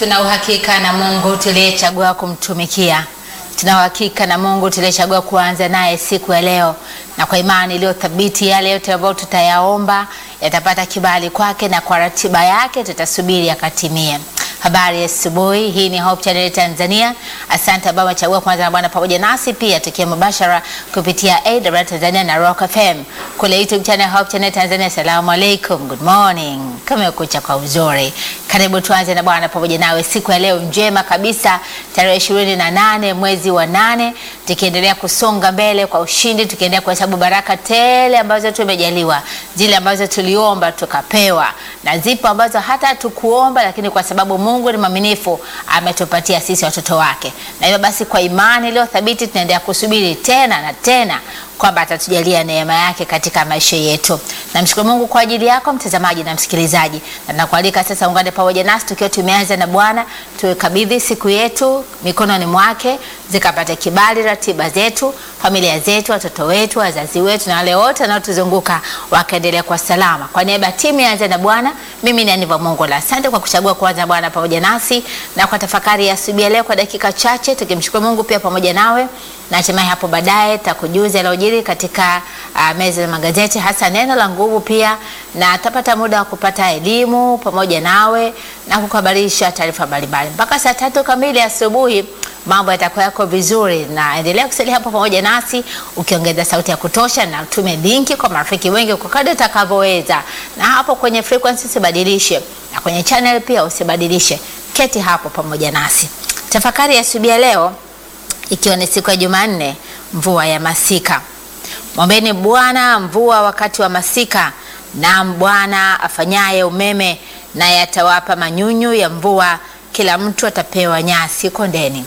Tuna uhakika na Mungu tuliyechagua kumtumikia. Tuna uhakika na Mungu tuliyechagua kuanza naye siku ya leo, na kwa imani iliyo thabiti, yale yote ambayo tutayaomba yatapata kibali kwake, na kwa ratiba yake tutasubiri akatimie. Habari ya asubuhi. Hii ni Hope Channel Tanzania. Asante Baba chagua kwanza na Bwana pamoja nasi pia tukiwa mubashara kupitia AWR Tanzania na Rock FM kule YouTube channel Hope Channel Tanzania. Assalamu alaikum, good morning, kumekucha kwa uzuri. Karibu tuanze na Bwana pamoja nawe siku ya leo njema kabisa, tarehe ishirini na nane mwezi wa nane, tukiendelea kusonga mbele kwa ushindi, tukiendelea kuhesabu baraka tele ambazo tumejaliwa, zile ambazo tuliomba tukapewa, na zipo ambazo hata tukuomba, lakini kwa sababu Mungu ni mwaminifu ametupatia sisi watoto wake, na hivyo basi kwa imani iliyo thabiti tunaendelea kusubiri tena na tena kwamba atatujalia neema yake katika maisha yetu. Namshukuru Mungu kwa ajili yako mtazamaji na msikilizaji, na nakualika sasa ungane pamoja nasi tukiwa tumeanza na Bwana, tuikabidhi siku yetu mikononi mwake, zikapate kibali ratiba zetu, familia zetu, watoto wetu, wazazi wetu na wale wote wanaotuzunguka wakaendelea kwa salama. Kwa niaba ya timu yaanza na Bwana, mimi ni Aniva Mungu la asante kwa kuchagua kuanza Bwana pamoja nasi na kwa tafakari ya asubuhi leo kwa dakika chache, tukimshukuru Mungu pia pamoja nawe na hatimaye hapo baadaye takujuza yaliyojiri katika uh, meza ya magazeti hasa neno la nguvu pia, na tapata muda wa kupata elimu pamoja nawe na kukuhabarisha taarifa mbalimbali mpaka saa tatu kamili asubuhi. Mambo yatakuwa yako vizuri, na endelea kusalia hapo pamoja nasi ukiongeza sauti ya kutosha, na tume linki kwa marafiki wengi kwa kadri utakavyoweza, na hapo kwenye frequency usibadilishe, na kwenye channel pia usibadilishe. Keti hapo pamoja nasi. Tafakari ya asubuhi leo ikiwa ni siku ya Jumanne, mvua ya masika. Mwombeni Bwana mvua wakati wa masika, na Bwana afanyaye umeme naye atawapa manyunyu ya mvua, kila mtu atapewa nyasi kondeni.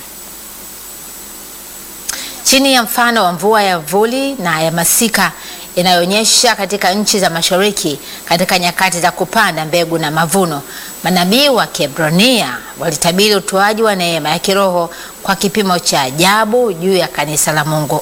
Chini ya mfano wa mvua ya vuli na ya masika inayoonyesha katika nchi za mashariki katika nyakati za kupanda mbegu na mavuno, manabii wa Kiebrania walitabiri utoaji wa neema ya kiroho kwa kipimo cha ajabu juu ya kanisa la Mungu.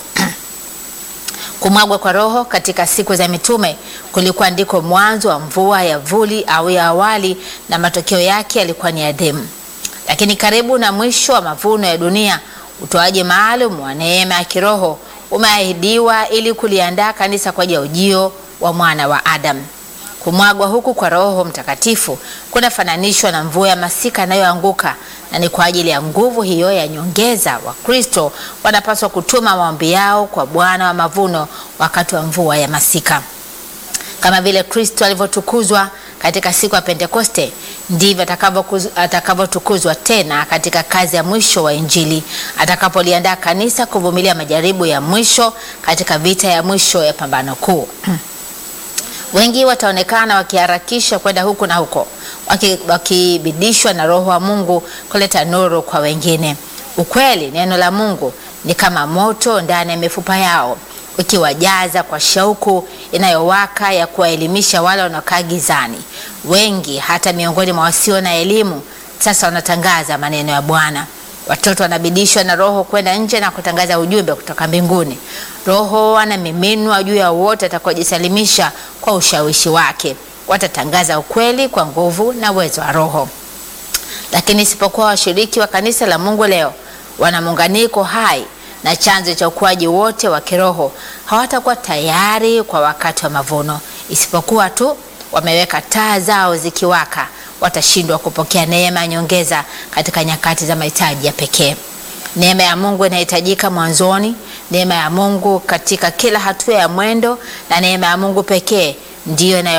Kumwagwa kwa Roho katika siku za mitume kulikuwa ndiko mwanzo wa mvua ya vuli au ya awali, na matokeo yake yalikuwa ni adhimu. Lakini karibu na mwisho wa mavuno ya dunia, utoaji maalum wa neema ya kiroho umeahidiwa ili kuliandaa kanisa kwa ajili ya ujio wa mwana wa Adamu. Kumwagwa huku kwa Roho Mtakatifu kunafananishwa na mvua ya masika inayoanguka, na ni kwa ajili ya nguvu hiyo ya nyongeza Wakristo wanapaswa kutuma maombi yao kwa Bwana wa mavuno wakati wa mvua ya masika. Kama vile Kristo alivyotukuzwa katika siku ya Pentekoste, ndivyo atakavyotukuzwa tena katika kazi ya mwisho wa Injili, atakapoliandaa kanisa kuvumilia majaribu ya mwisho katika vita ya mwisho ya pambano kuu. Wengi wataonekana wakiharakisha kwenda huku na huko, wakibidishwa waki na Roho wa Mungu kuleta nuru kwa wengine. Ukweli, neno la Mungu ni kama moto ndani ya mifupa yao, ukiwajaza kwa shauku inayowaka ya kuwaelimisha wale wanaokaa gizani. Wengi hata miongoni mwa wasio na elimu sasa wanatangaza maneno ya Bwana. Watoto wanabidishwa na Roho kwenda nje na kutangaza ujumbe kutoka mbinguni. Roho anamiminwa juu ya wote atakaojisalimisha kwa ushawishi wake. Watatangaza ukweli kwa nguvu na uwezo wa Roho. Lakini isipokuwa washiriki wa kanisa la Mungu leo wana muunganiko hai na chanzo cha ukuaji wote wa kiroho, hawatakuwa tayari kwa wakati wa mavuno. Isipokuwa tu wameweka taa zao zikiwaka watashindwa kupokea neema ya nyongeza katika nyakati za mahitaji ya pekee. Neema ya Mungu inahitajika mwanzoni, neema ya Mungu katika kila hatua ya mwendo, na neema ya Mungu pekee ndiyo